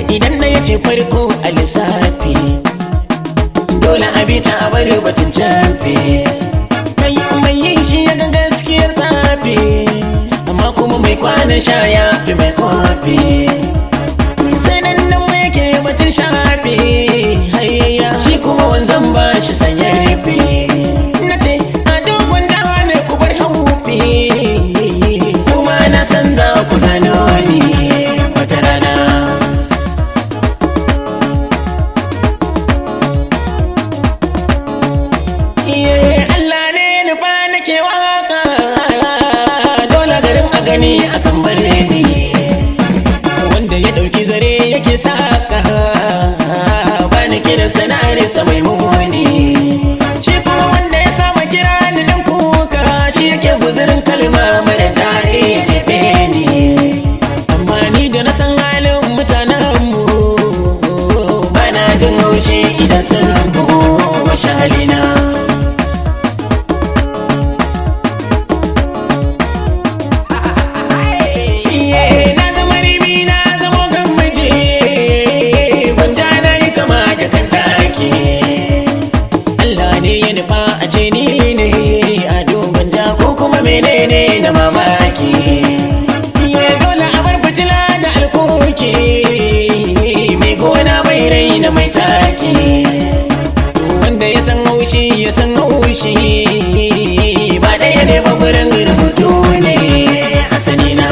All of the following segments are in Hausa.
idan na yace farko a lissafi dole a bi ta a bari batun camfe mai mai yin shi ya ga gaskiyar tsafi amma kuma mai kwana sha ya fi mai kofi sai nan nan mai ke batun shafi hayayya shi kuma wanzan ba shi sanya rufe na ce a dogon dawa ne ku bar haufi kuma na san za ku gano ni wata rana Iye, Allah ne nufa nake waka dole garin a gani akan bare ni wanda ya dauki zare yake saka ba ni kiran sana'ar sa mai muni shi kuma wanda ya sama kira ni dan kuka shi yake guzurin kalma mara daɗi jefe ni amma ni da na san halin mutanen mu ba na jin haushi idan sun kowa halina Iye, na zama ribi na zama gammaje gwanja na yi kama da kan daki Allah ne ya nufa a ce ni ne a gwanja ko kuma menene na mamaki Iye, dole a bar fitila da alkoki mai gona bai raina mai taki wanda ya san haushi ya san haushi ba ɗaya ne ba gurin rubutu ne asali na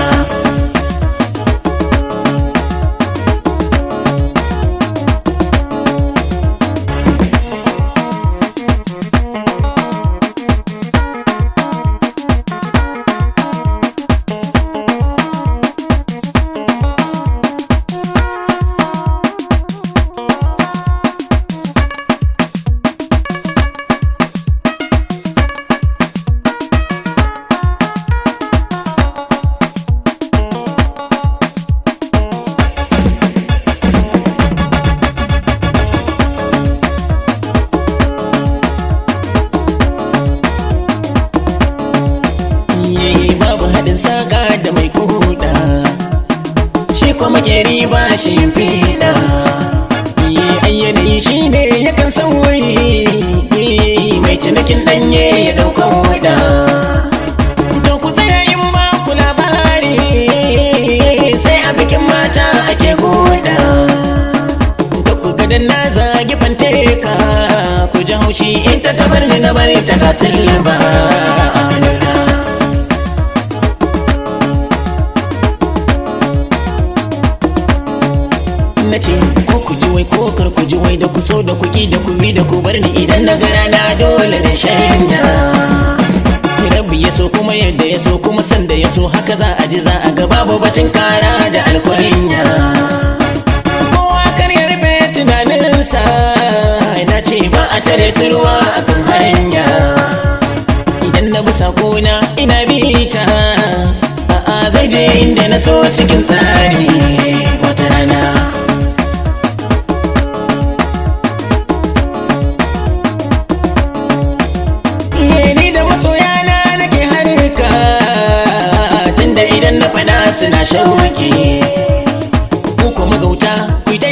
Iye, babu haɗin saƙa da mai kuɗa shi kuma makeri ba shi fiɗa Iye, ayyana shi ne yakan san wuri mai cinikin ɗanye ya ɗauka huɗa to ku tsaya in ba ku labari sai a bikin mata ake goda da ku gadan na zagi fanteka ku ji haushi in ta tabar ni na bari ta kasin ba na ce ko ku ji wai ko kar ku ji wai da ku so da ku ki da ku bi da ku bar ni idan na gara na dole na shanya rabbi ya so kuma yadda ya so kuma sanda ya so haka za a ji za a ga babu batun kara da alkwarinya kowa kar ya rufe tunaninsa na ce ba a tare su ruwa akan hanya idan na bi sakona ina bita a'a zai je inda na so cikin tsari wata rana Iye ni da masoyana nake harka tunda idan na faɗa suna shauki ku kuma gauta ku yi ta